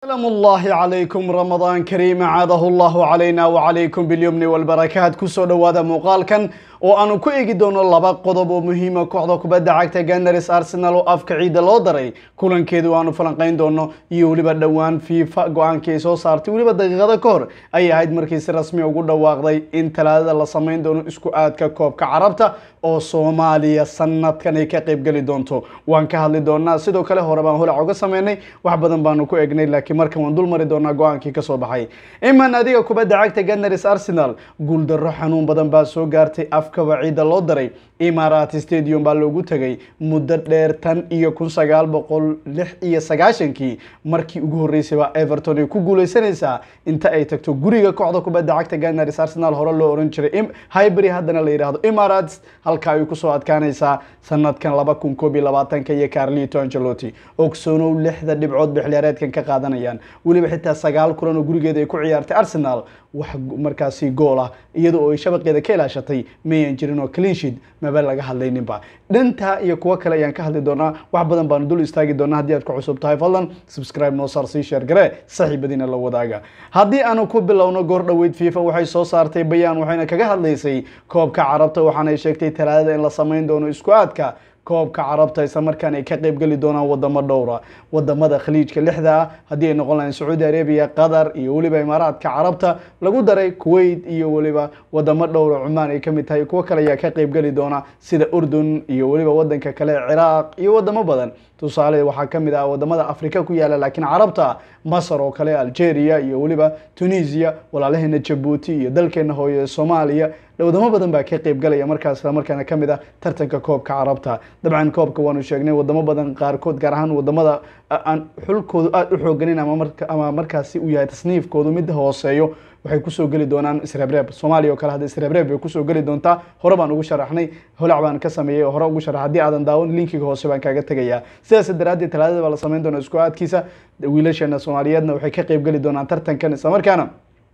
سلام الله عليكم رمضان كريم عاده الله علينا وعليكم باليمن والبركات كسو دوادا muuqaalkan oo aanu ku eegi doono laba qodob oo muhiima kooxda kubadda cagta Gunners Arsenal oo afka ciida loo daray kulankeedu aanu falanqeyn doono iyo weliba dhowaan FIFA go'aankii ay soo saartay weliba daqiiqada ka hor ay ahayd markii si rasmi ugu dhawaaqday in talaadada la sameyn doono isku aadka koobka carabta oo Soomaaliya sanadkan ay ka qayb gali doonto waan ka hadli doonaa sidoo kale hore baan holac uga sameynay wax badan baanu ku eegnay laakiin markan waan dul mari doonaa go'aankii ka soo baxay iman adiga kubadda cagta Gunners Arsenal guul darro xanuun badan baa soo gaartay afkaba ciida loo daray Imarat Stadium baa loogu tagay muddo dheer tan iyo kun sagaal boqol lix iyo sagaashankii markii ugu horreysay baa Everton ay ku guuleysanaysaa inta ay tagto guriga kooxda kubadda cagta Gunners Arsenal hore loo oran jiray Highbury haddana la yiraahdo Emirates halka ay ku soo adkaanaysaa sanadkan laba kun koob iyo labaatanka iyo Carlito Ancelotti ogsoonow lixda dhibcood bixiliyaareedkan ka qaadanayaan weliba xitaa sagaal kulan oo gurigeeda ay ku ciyaartay Arsenal wax markaasi gool ah iyadoo ay shabaqeeda ka ilaashatay mayan jirin oo clean sheet maba laga hadlayninba dhantaa iyo kuwo kale ayaan ka hadli doonaa wax badan baanu dul istaagi doonaa haddii aad ku cusub tahay fadlan subscribe noo saar sii share garee saaxiibadiina la wadaaga haddii aanu ku bilowno goor dhoweyd fifa waxay soo saartay bayaan waxayna kaga hadlaysay koobka carabta waxaanay sheegtay talaadada in la sameyn doono isku aadka koobka carabta isla markaan ay ka qayb geli doonaan wadamo dhowra wadamada khaliijka lixda ah haddii ay noqon lahayn sacuudi arabia qatar iyo weliba imaaraadka carabta lagu daray kuwait iyo weliba wadamo dhowra cumaan ay kamid tahay kuwo kale ayaa ka qayb geli doona sida urdun iyo weliba wadanka kale ciraaq iyo wadamo badan tusaale waxaa kamid ah wadamada afrika ku yaala laakiin carabta masar oo kale algeria iyo weliba tunisia walaalaheena jabuuti iyo dalkeena hooye soomaaliya wadamo badan baa ka qayb galaya markaas isla markaana kamid ah tartanka koobka carabta dabcan koobka waanu sheegnay wadamo badan qaarkood gaar ahaan wadamada aan xulkoodu aada u xooganin ama markaasi uu yahay tasniifkoodu mid hooseeyo waxay kusoo geli doonaan isreebreeb soomaaliya oo kale hadda isreebreeb bay kusoo geli doontaa hore baan ugu sharaxnay holac baan ka sameeyey oo hore ugu sharax haddii aadan daawan linkiga hoose baan kaaga tegayaa sidaas daraaddeed talaadada baa la sameyn doona isku aadkiisa wiilasheena soomaaliyeedna waxay ka qayb geli doonaan tartankan isla markaana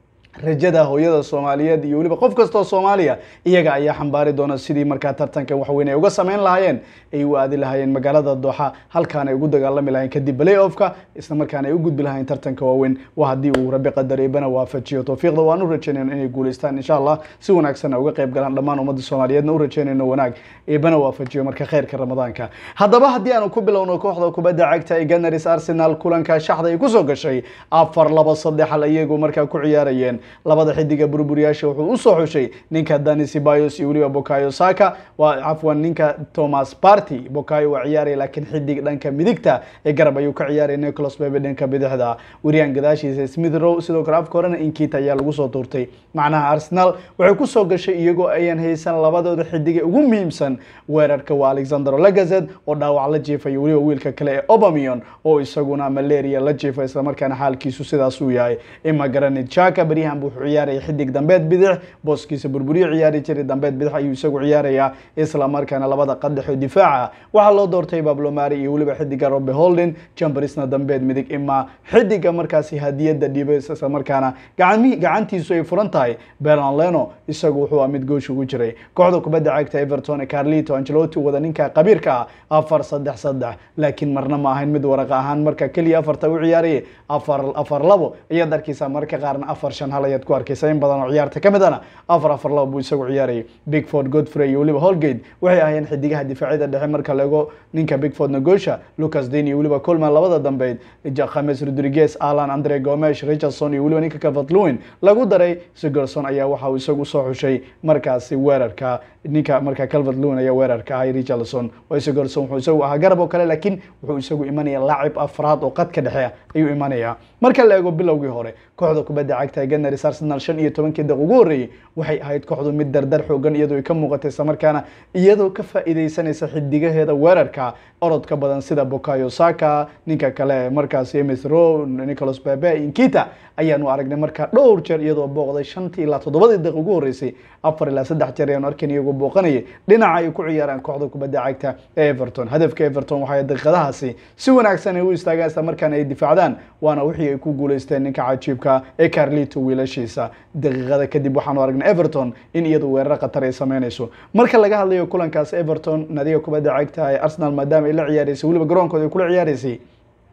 rajada hooyada soomaaliyeed iyo weliba qof kastoo soomaaliya iyaga ayaa xambaari doona sidii markaa tartankan waxweyn ay uga sameyn lahaayeen ay u aadi lahaayeen magaalada dooxa halkaan ay ugu dagaalami lahayen kadib play offka isla markaana ay u gudbi lahayen tartanka waaweyn waa haddii uu rabi qadar eebana waafajiyo towfiiqda waan u rajeynayno inay guuleystaan insha allah si wanaagsanna uga qayb galaan dhammaan ummadda soomaaliyeedna u rajeynayno wanaag eebana waafajiyo marka kheyrka ramadaanka haddaba haddii aanu ku bilowno kooxda kubadda cagta ee Gunners Arsenal kulanka shaxda ay kusoo gashay afar laba saddex hal iyagu markaa ku ciyaarayeen labada xidiga burburiyaasha wuxuu usoo xushay ninka Dani Ceballos iyo weliba Bukayo Saka waa afwan ninka Thomas Partey Bukayo waa ciyaaraya laakiin xidig dhanka midigta ee garab ayuu ka ciyaaraya Nicolas Pepe dhanka bidixda Wariyaan gadaashiisa Smith Rowe sidoo kale afka horena Inkita ayaa lagu soo tuurtay macnaha Arsenal waxay ku soo gashay iyagoo ayaan haysan labadooda xidig ugu muhiimsan weerarka waa Alexander Lacazette oo dhaawac la jiifay weliba wiilka kale ee Aubameyang oo isaguna malaria la jiifay isla markaana xaalkiisu sidaas uu yahay ima Granit Xhaka bariyahan wuxuu ciyaaraya xidig dambeed bidix booskiisa burburiyo ciyaari jiray dambeed bidix ayuu isagu ciyaarayaa isla markaana labada qadaxo difaaca waxaa loo doortay Pablo Mari iyo weliba xidiga Robbie Holding Chambersna dambeed midig ima xidiga markaasi hadiyada dhibay isla markaana gacantiisu ay furan tahay Bernard Leno isagu wuxuu mid goosh ugu jiray kooxda kubadda cagta Everton Carlito Ancelotti wada ninka qabiirka ah afar saddex saddex laakiin marna ma ahayn mid waraqa ahaan marka kaliya afarta u ciyaarayay afar afar labo ayaad arkaysaa marka qaarna afar shan hal ayaad ku arkaysaa in badan oo ciyaarta ka midana afar afar labo buu isagu ciyaarayay Bigford Godfrey iyo weliba Holgate waxay ahaayeen xidigaha difaacyada dhexe marka laego ninka Bigford Nagosha Lucas Digne iyo weliba Coleman labada dambeed James Rodriguez Alan Andre Gomes Richardson iyo weliba ninka Calvert-Lewin lagu daray Sigurdsson ayaa waxa uu isagu soo xushay markaasi weerarka ninka marka Calvert-Lewin ayaa weerarka ahay Richardson oo Sigurdsson wuxuu isagu ahaa garab oo kale laakiin wuxuu isagu imanaya laacib afraad oo qadka dhexe ayuu imanaya marka la eego bilowgii hore kooxda kubadda cagta ee Gunners Arsenal shan iyo tobankii daqiiqo ugu horreeyay waxay ahayd kooxdu mid dardar xoogan iyadoo ay ka muuqatay isla markaana iyadoo ka faa'iideysanaysa xidigaheeda weerarka orodka badan sida Bukayo Saka ninka kale markaasi Smith Rowe Nicolas Pepe Inkita ayaanu aragnay markaa dhowr jeer iyadoo booqday shantii ilaa toddobadii daqiiqo ugu horreysay afar ilaa saddex jeer ayaanu arkayn iyagoo booqanayay dhinaca ay ku ciyaaraan kooxda kubadda cagta ee Everton hadafka Everton waxay daqiiqadahaasi si wanaagsan ay u istaagaan isla markaana ay difaacdaan waana wixii ay ku guuleysteen ninka cajiibka ee Carlito wiilashiisa daqiiqada kadib waxaanu aragnay Everton in iyadu weerar khatar ay sameynayso marka laga hadlayo kulankaas Everton nadiga kubadda cagta ee Arsenal maadaama ay la ciyaaraysay weliba garoonkooda ay kula ciyaaraysay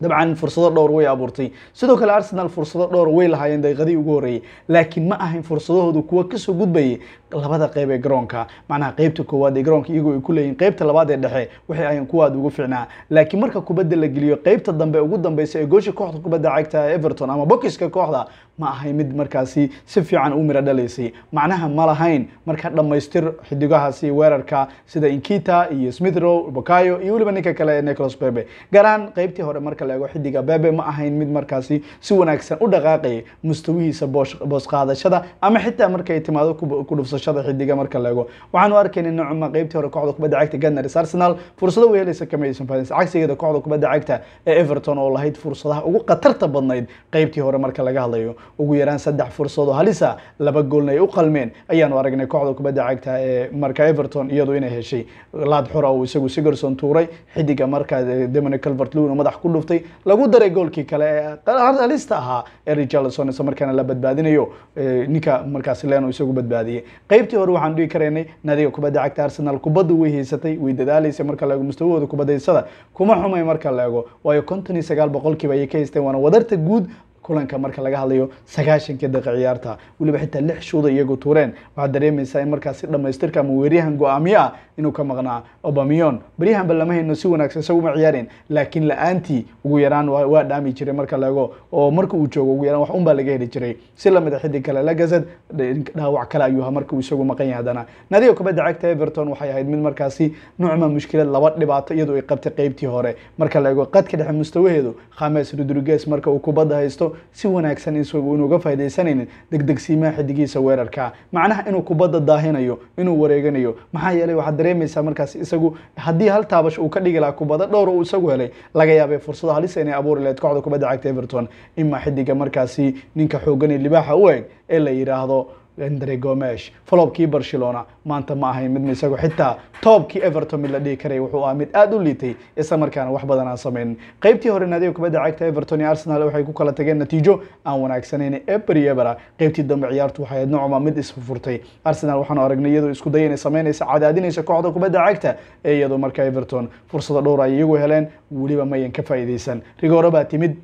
dabcan fursado dhowr way abuurtay sidoo kale arsenal fursado dhowr way lahaayeen daqiiqadii ugu horreeyey laakiin ma ahayn fursadahoodu kuwa kasoo gudbayay labada qeyb ee garoonka macnaha qeybta koowaad ee garoonka iyagoo ay ku leeyihin qeybta labaad ee dhexe waxay ahayn kuwa aad ugu fiicnaa laakiin marka kubadda la geliyo qeybta dambe ugu dambeysa ee goosha kooxda kubadda cagta everton ama bokiska kooxda ma ahay mid markaasi si fiican u miro dhalaysay macnaha ma lahayn marka dhammaystir xidigahaasi weerarka sida inkita iyo smithrow bokayo iyo weliba ninka kale ee nicholas bebe gaar ahaan qeybtii hore marka la eego xidiga bebe ma ahayn mid markaasi si wanaagsan u dhaqaaqayay mustawihiisa boos qaadashada ama xitaa markay timaado ku dhufsashada xidiga marka la eego waxaanu arkayna nocma qeybtii hore kooxda kubadda cagta gunners arsenal fursado way helaysa kama aysan faa'iidaysan cagsigeeda kooxda kubadda cagta ee everton oo lahayd fursadaha ugu khatarta badnayd qeybtii hore marka laga hadlayo ugu yaraan saddex fursadoo halisa laba goolna ay u qalmeen ayaanu aragnay kooxda kubadda cagta ee marka everton iyadu inay heshay laad xura uu isagu sigerson tuuray xidiga marka demone calvert lewin madax ku dhuftay lagu daray goolkii kale ee halista ahaa ee richarlison isla markaana la badbaadinayo ninka markaasi leno isagu badbaadiyey qeybtii hore waxaan dhihi karaynay nadiga kubadda cagta arsenal kubaddu way haysatay way dadaalaysay marka la eego mustawahooda kubadaysada kuma xumay marka la eego waayo konton iyo sagaal boqolkiiba ayay ka haysteen waana wadarta guud kulanka marka laga hadlayo sagaashankii daqiiq ciyaarta weliba xitaa lix shuuda iyagu tuureen waxaad dareemaysaa in markaasi dhamaystirka ama weeryahan go-aamiye ah inuu ka maqnaa obamion beryahanba lama hayno si wanaagsan isaguma ciyaareen laakiin la-aantii ugu yaraan waa dhaami jiray marka laego oo marka uu joogo ugu yaraan wax un baa laga heli jiray si lamid a xidig kale lagazad dhaawac kale ayuu marka uu isagu maqan yahay haddana nadiga kubadda cagta everton waxay ahayd mid markaasi nucma mushkilad laba dhibaato iyadoo ay qabtay qeybtii hore marka la eego qadka dhexe mustawaheedu khames rodriguez marka uu kubadda haysto si wanaagsan isagu inuuga faa'idaysanaynin degdegsiimaha xidigiisa weerarka macnaha inuu kubadda daahinayo inuu wareeganayo maxaa yeelay waxaad dareemaysaa markaas isagu haddii hal taabash uu ka dhigi lahaa kubadda dhowr uu isagu helay laga yaabay fursado halisa inay abuuri lahayd kooxda kubadda cagta everton ima xidiga markaasi ninka xoogan ee libaaxa u eg ee la yidhaahdo andre gomesh folobkii barcelona maanta ma ahayn mid isagu xitaa toobkii everton mid la dhihi karay wuxuu ahaa mid aada u liitay isla markaana wax badan aan samaynin qeybtii hore naadiga kubadda cagta everton iyo arsenal waxay ku kala tageen natiijo aan wanaagsaneyn eber iyo ebera qeybtii dambe ciyaartu waxay ahayd nocma mid isfurfurtay arsenal waxaanu aragnay iyadoo isku daya inay samaynaysa cadaadinaysa kooxda kubadda cagta ee iyadoo marka everton fursado dhowr ay iyagu heleen weliba mayan ka faa'iidaysan rigooro baa timid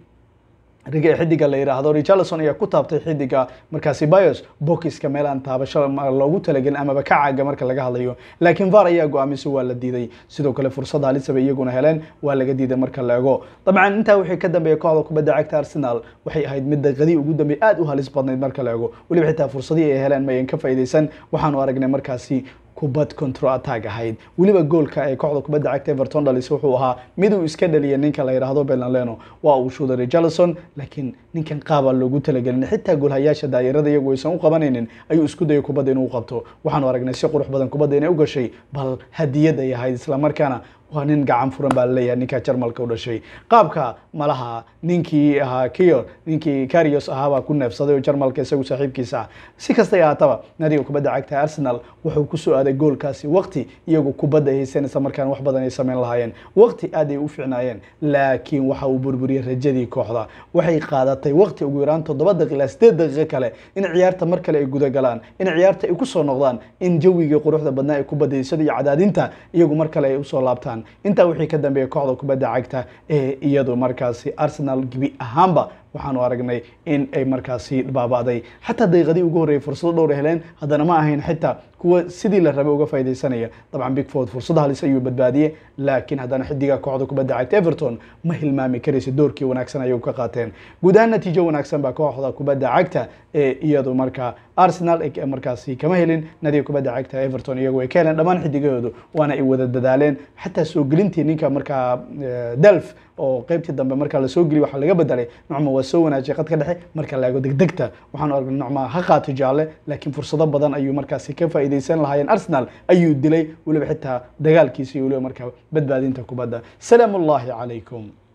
riga xidiga la yidhaahdo richarlison ayaa ku taabtay xidiga markaasi bios bokiska meel aan taabasho loogu talagelin amaba ka caaga marka laga hadlayo laakiin var ayaa go-aamiso waa la diiday sidoo kale fursada halisaba iyaguna heleen waa laga diiday marka la ego dabcan intaa wixii ka dambeeya kooxda kubadda cagta arsenal waxay ahayd mid daqiiqadii ugu dambeey aada u halis badnayd marka la ego weliba xitaa fursadii ay heleen mayan ka faa'iidaysan waxaanu aragnay markaasi kubad control attack ahayd weliba goolka ee kooxda kubadda cagta everton dhalis wuxuu ahaa mid uu iska dhaliyay ninka la yidhaahdo belanleno waa uu shuuday richarlison laakiin ninkan qaabaa loogu talagelin xitaa goolhayaasha daayirada iyagu aysan u qabanaynin ayuu isku dayay kubadda inuu qabto waxaanu aragnay si qurux badan kubadda inay u gashay bal hadiyad ay ahayd islamarkaana waa nin gacan furan baa laleeyahay ninka jarmalka u dhashay qaabka malaha ninkii ahaa kior ninkii carios ahaabaa ku neefsaday oo jarmalka isagu saaxiibkiisa ah si kastay ahaataba nadiga kubadda cagta arsenal wuxuu kusoo aaday goolkaasi waqti iyagu kubadda haysan isla markaan wax badan ay sameyn lahaayeen waqti aad ay u fiicnaayeen laakiin waxa uu burburiyey rajadii kooxda waxay qaadatay waqti ugu yaraan toddoba daqiiq ilaa sideed daqiiqo kale in ciyaarta mar kale ay guda galaan in ciyaarta ay kusoo noqdaan in jawigii quruxda badnaa ee kubadaysada iyo cadaadinta iyagu mar kale ay usoo laabtaan intaa wixii ka dambeeya kooxda kubadda cagta ee iyadu markaasi arsenal gebi ahaanba waxaanu aragnay in ay markaasi baaba'day xataa daqiiqadii ugu horreeyay fursado dhowr heleen haddana ma ahayn xitaa kuwa sidii la rabay uga faaidaysanaya dabcan bigford fursada halis ayuu badbaadiyey laakiin haddana xidiga kooxda kubadda cagta everton ma hilmaami karaysa doorkii wanaagsan ayay ka qaateen guud ahaan natiijo wanaagsan baa kooxda kubadda cagta ee iyadu markaa arsenal markaasi kama helin nadiga kubadda cagta everton iyagu ay ka heleen dhammaan xidigahoodu waana ay wada dadaaleen xataa soo gelintii ninka markaa delf oo qeybtii dambe marka lasoo geliy waxaa laga bedelay nocma waa soo wanaajiyay qadka dhexe marka la eego degdegta waxaanu aragnay nocma ha qaato jaalle laakiin fursado badan ayuu markaasi ka faa'iidaysan lahaayeen arsenal ayuu dilay weliba xitaa dagaalkiisa iyo weliba markaa badbaadinta kubadda salaamu ullahi calaykum